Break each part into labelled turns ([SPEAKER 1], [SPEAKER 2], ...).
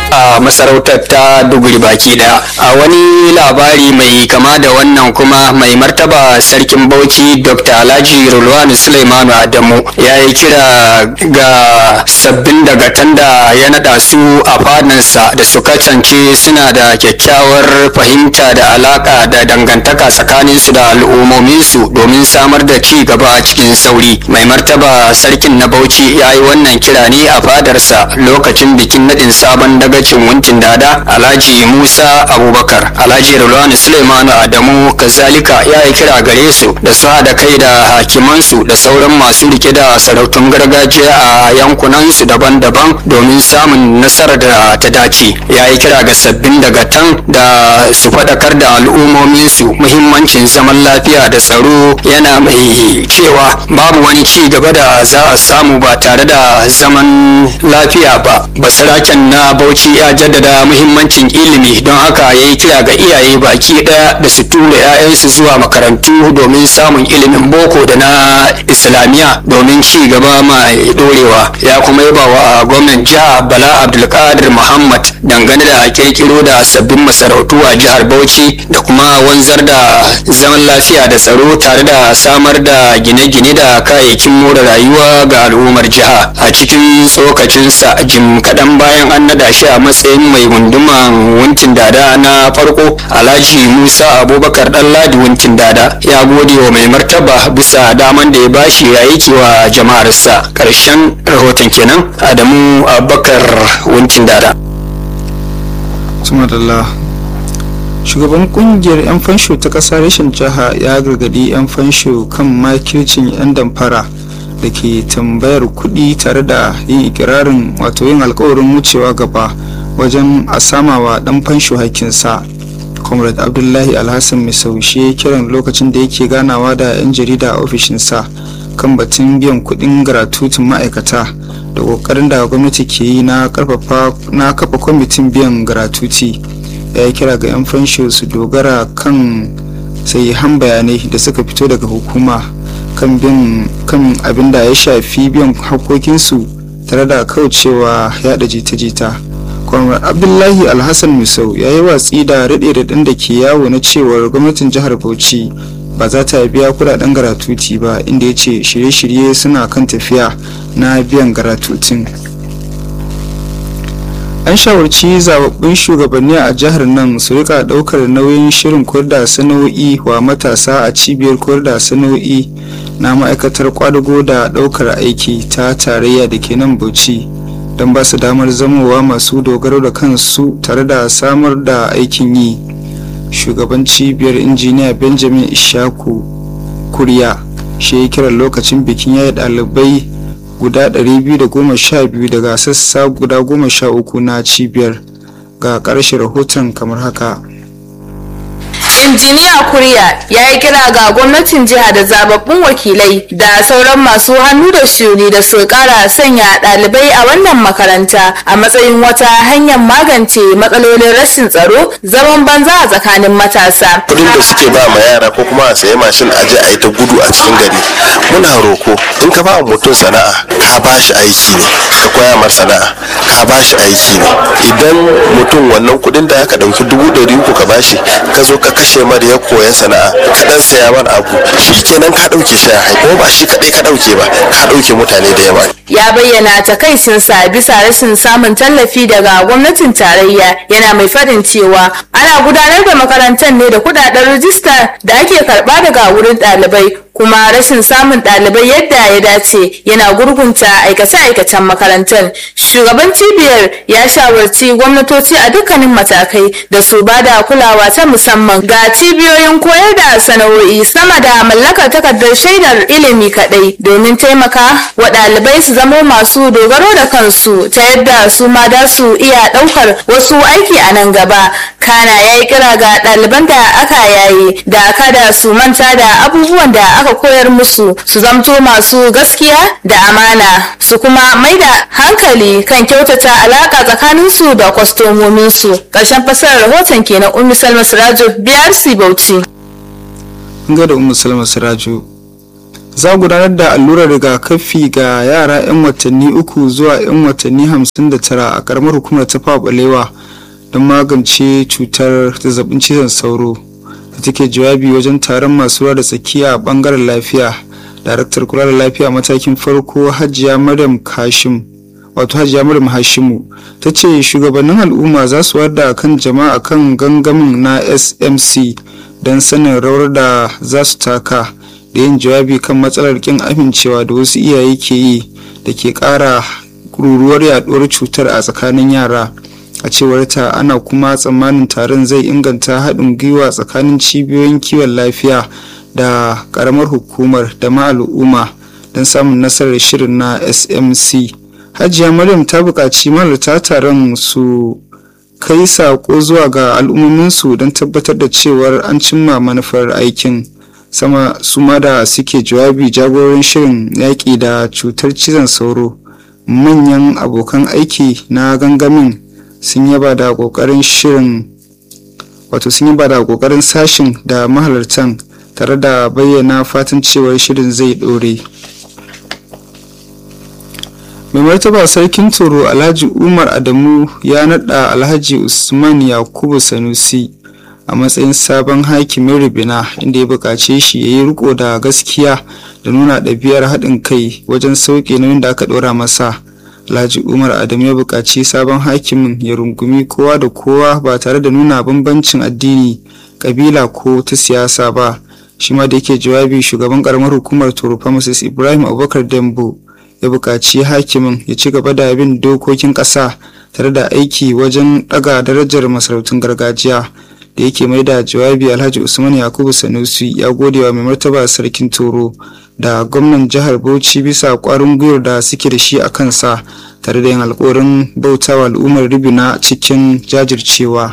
[SPEAKER 1] a masarautar ta duguri baki daya a wani labari mai kama da wannan kuma mai martaba sarkin bauchi dr alhaji rulwani suleimanu adamu ya yi kira ga sabbin dagatan da ya nada su a fadansa da su kasance suna da kyakkyawar fahimta da alaka da dangantaka tsakaninsu da al'ummominsu domin samar da ci gaba a cikin sauri mai martaba sarkin na bauchi ya yi wannan kira ne a fadarsa lokacin bikin nadin sabon dagacin wuncin dada alhaji musa abubakar alhaji rulwani suleimanu adamu kazalika ya yi kira gare su da su haɗa kai da hakimansu da sauran masu rike da sarautun gargajiya a yankunansu daban-daban domin samun nasarar da ta dace ya yi kira ga sabbin dagatan da su faɗakar da al'ummominsu muhimmancin zaman lafiya da tsaro yana mai cewa babu wani ci gaba da za a samu ba tare da zaman lafiya ba basaraken na bauchi ya jaddada muhimmancin ilimi don haka ya yi kira ga iyaye baki ɗaya da su tura 'ya'yansu zuwa makarantu domin samun ilimin boko da na islamiyya domin ci gaba mai dorewa ya kuma yaba wa gwamnan jiha bala abdulkadir muhammad dangane da kirkiro da sabbin masarautu a jihar bauchi da kuma wanzar da zaman lafiya da tsaro tare da samar da gine-gine da kayayyakin more rayuwa ga al'ummar jiha a cikin tsokacinsa jim kaɗan bayan an nada shi a matsayin mai gunduman wuncin dada na farko alhaji musa abubakar ɗanladi wuncin dada ya gode wa mai martaba bisa daman da ya bashi ya aiki wa jama'arsa ƙarshen rahoton kenan adamu abubakar wuncin dada
[SPEAKER 2] Tumadalla. shugaban kungiyar 'yan fansho ta ƙasa rashin jiha ya gargadi 'yan fansho kan makircin 'yan damfara da ke tambayar kuɗi tare da yin ikirarin wato yin alkawarin wucewa gaba wajen a samawa ɗan fansho hakinsa comrade abdullahi alhassan mai saushe kiran lokacin da yake ganawa da 'yan jarida a ofishinsa kan batun biyan kuɗin garatutun ma'aikata da ƙoƙarin da gwamnati ke yi na kafa kwamitin biyan garatuti ya yi kira ga 'yan fansho su dogara kan sahihan bayanai da suka fito daga hukuma kan kan abin da ya shafi biyan hakokinsu tare da kaucewa yada jita-jita kwamar abdullahi alhassan misau ya yi watsi da raɗe-raɗin da ke yawo na cewar gwamnatin jihar bauchi ba za ta biya kudaden garatuti ba inda ya ce shirye-shirye suna kan tafiya na biyan garatutin an shawarci zababbun shugabanni a jihar nan su rika daukar nauyin shirin koyar sana'o'i wa matasa a cibiyar koyar sana'o'i na ma'aikatar kwadago da daukar aiki ta tarayya da ke nan bauchi don ba su damar zamowa masu dogaro da kansu tare da samar da aikin yi shugaban cibiyar injiniya benjamin ishaku kuriya shi ya kiran lokacin bikin yayi ɗalibai guda 212 daga sassa guda 13 na cibiyar ga ƙarshe rahoton kamar haka
[SPEAKER 3] injiniya kuriya ya yi kira ga gwamnatin jiha da zababbun wakilai da sauran masu hannu da shuni da su kara sanya ɗalibai a wannan makaranta a matsayin wata hanyar magance matsalolin rashin tsaro zaman banza a tsakanin matasa
[SPEAKER 4] kudin da suke ba ma yara ko kuma a sayi mashin a je a yi ta gudu a cikin gari muna roko in ka ba mutum sana'a ka ba shi aiki ne ka koya mar sana'a ka ba shi aiki ne idan mutum wannan kudin da aka ɗauki dubu ɗari uku ka bashi ka zo ka kashe mar ya koya sana'a ka dan saya mar abu shi kenan ka ɗauke shi a kuma ba shi kaɗai ka ɗauke ba ka ɗauke mutane da yawa
[SPEAKER 3] ya bayyana takaicinsa bisa rashin samun tallafi daga gwamnatin tarayya yana mai faɗin cewa ana gudanar da makarantar ne da kudaden rijista da ake karɓa daga wurin ɗalibai kuma rashin samun ɗalibai yadda ya dace yana gurgunta aikace-aikacen makarantar shugaban cibiyar ya shawarci gwamnatoci a dukkanin matakai da su ba da kulawa ta musamman ga cibiyoyin koyar da sana'o'i sama da mallakar takardar shaidar ilimi kaɗai domin taimaka wa ɗalibai su zamo masu dogaro da kansu ta yadda su ma da su iya ɗaukar wasu aiki a nan gaba kana ya yi kira ga ɗaliban da aka yayi da kada su manta da abubuwan da aka koyar musu su zamto masu gaskiya da amana su kuma mai da hankali kan kyautata alaka tsakaninsu da kwastomominsu ƙarshen fasarar rahoton kenan ummi salma sirajo brc bauchi
[SPEAKER 2] ga da ummu salma sirajo za gudanar da allurar rigakafi ga yara 'yan watanni uku zuwa 'yan watanni 59 a karamar hukumar ta balewa don magance cutar zazzabin cizon sauro da take jawabi wajen taron masu ruwa da tsakiya a bangaren lafiya daraktar kula da lafiya matakin farko hajiya maryam kashim wato hajiya maryam hashimu ta ce shugabannin al'umma za su wada kan jama'a kan gangamin na smc don sanin rawar da za su taka da yin jawabi kan matsalar kin amincewa da wasu iyaye ke yi da ke kara ruruwar yaduwar cutar a tsakanin yara a cewar ta ana kuma tsammanin taron zai inganta haɗin gwiwa tsakanin cibiyoyin kiwon lafiya da ƙaramar hukumar da ma al'umma don samun nasarar shirin na smc hajiya maryam ta buƙaci malarta taron su kai saƙo zuwa ga al'ummominsu don tabbatar da cewar an cimma manufar aikin sama su ma da suke jawabi jagororin shirin yaƙi da cutar cizon sauro manyan abokan aiki na gangamin sun yaba da ƙoƙarin shirin wato sun yaba da ƙoƙarin sashin da mahalartan tare da bayyana fatan cewar shirin zai ɗore mai martaba sarkin toro alhaji umar adamu ya naɗa alhaji usman yakubu sanusi a matsayin sabon hakimin ribina inda ya buƙace shi ya yi riko da gaskiya da nuna ɗabi'ar haɗin kai wajen sauƙe nauyin da aka ɗora masa alhaji umar adamu ya buƙaci sabon hakimin ya rungumi kowa da kowa ba tare da nuna bambancin addini ƙabila ko ta siyasa ba shi ma da yake jawabi shugaban ƙaramar hukumar toro pharmacist ibrahim abubakar dembo ya buƙaci hakimin ya ci gaba da bin dokokin ƙasa tare da aiki wajen ɗaga darajar masarautun gargajiya da yake mai da jawabi alhaji usman yakubu sanusi ya gode wa mai martaba sarkin toro da gwamnan jihar bauchi bisa kwarin gwiwar da suke da shi a kansa tare da yin alkawarin bautawa al'ummar ribina cikin jajircewa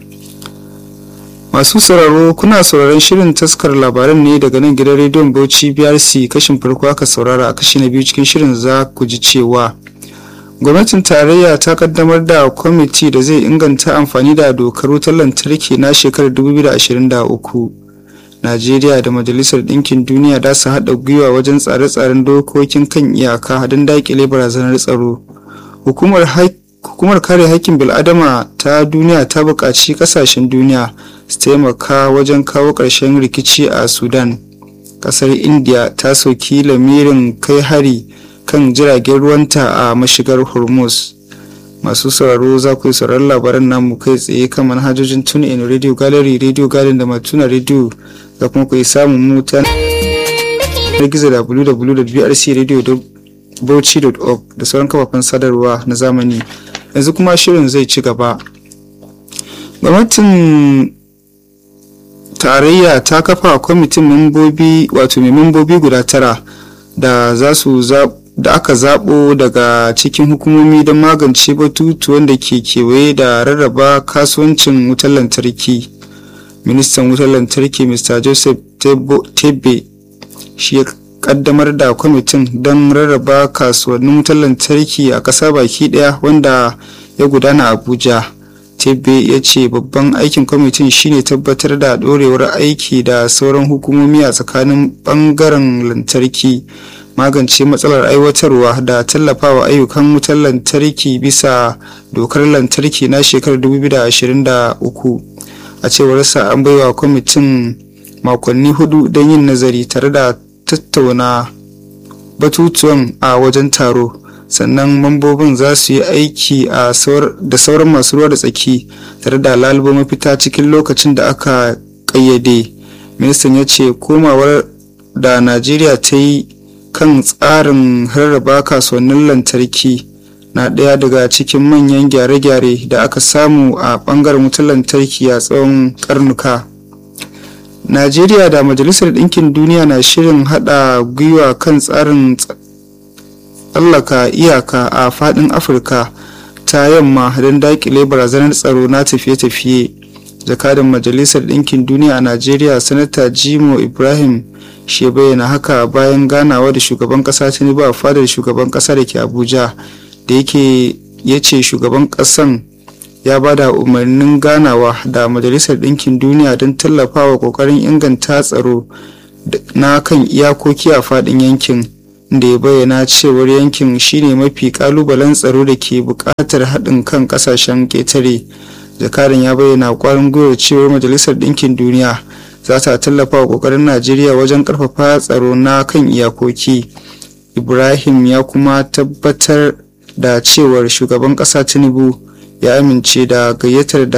[SPEAKER 2] masu sauraro kuna sauraron shirin taskar labaran ne daga nan gidan rediyon bauchi brc kashin farko aka saurara a kashi na biyu cikin shirin za ku ji cewa gwamnatin tarayya ta kaddamar da kwamiti da zai inganta amfani da dokar wutar lantarki na shekarar 2023 najeriya da majalisar ɗinkin duniya da su haɗa gwiwa wajen tsare-tsaren dokokin kan iyaka don daƙile barazanar tsaro hukumar kare haƙƙin bil'adama ta duniya ta buƙaci ƙasashen duniya su taimaka wajen kawo ƙarshen rikici a sudan ƙasar india ta sauki lamirin kai hari kan jiragen ruwanta a mashigar hormuz masu sauraro za ku yi sauraron labaran namu kai tsaye kan manhajojin tune in radio gallery radio garden da matuna radio da kuma ku yi samun mu ta na gizo www.brcradio.bauchi.org da sauran kafafen sadarwa na zamani yanzu kuma shirin zai ci gaba gwamnatin tarayya ta kafa kwamitin membobi wato mai membobi guda tara da za su da aka zaɓo daga cikin hukumomi don magance batutuwan da ke kewaye da rarraba kasuwancin wutar lantarki ministan wutar lantarki mr joseph tebe shi ya kaddamar da kwamitin don rarraba kasuwannin wutar lantarki a ƙasa baki ɗaya wanda ya gudana abuja tebe ya ce babban aikin kwamitin shine tabbatar da ɗorewar aiki da sauran hukumomi a tsakanin ɓangaren lantarki magance matsalar aiwatarwa da tallafawa ayyukan wutar lantarki bisa dokar lantarki na shekarar 2023 a cewarsa an baiwa kwamitin makonni hudu don yin nazari tare da tattauna batutuwan a wajen taro sannan mambobin za su yi aiki da sauran masu ruwa da tsaki tare da lalubo mafita cikin lokacin da aka ƙayyade ministan ya ce komawar da najeriya ta yi kan tsarin rarraba kasuwannin lantarki na ɗaya daga cikin manyan gyare-gyare da aka samu a ɓangaren wutar lantarki a tsawon karnuka najeriya da majalisar ɗinkin duniya na shirin haɗa gwiwa kan tsarin tsallaka iyaka a faɗin afirka ta yamma don daƙile barazanar tsaro na tafiye-tafiye jakadan majalisar ɗinkin duniya a najeriya sanata jimo ibrahim shi bayyana haka bayan ganawa da shugaban ƙasa tinubu a fadar shugaban ƙasa da ke abuja da yake ya ce shugaban ƙasan ya ba da umarnin ganawa da majalisar ɗinkin duniya don tallafawa ƙoƙarin inganta tsaro na kan iyakoki a faɗin yankin da ya bayyana cewar yankin shine mafi kalubalen tsaro da ke buƙatar haɗin kan ƙasashen ƙetare jakadan ya bayyana ƙwarin gwiwar cewar majalisar ɗinkin duniya za ta tallafa wa ƙoƙarin najeriya wajen ƙarfafa tsaro na kan iyakoki ibrahim ya kuma tabbatar da cewar shugaban ƙasa tinubu ya amince da gayyatar da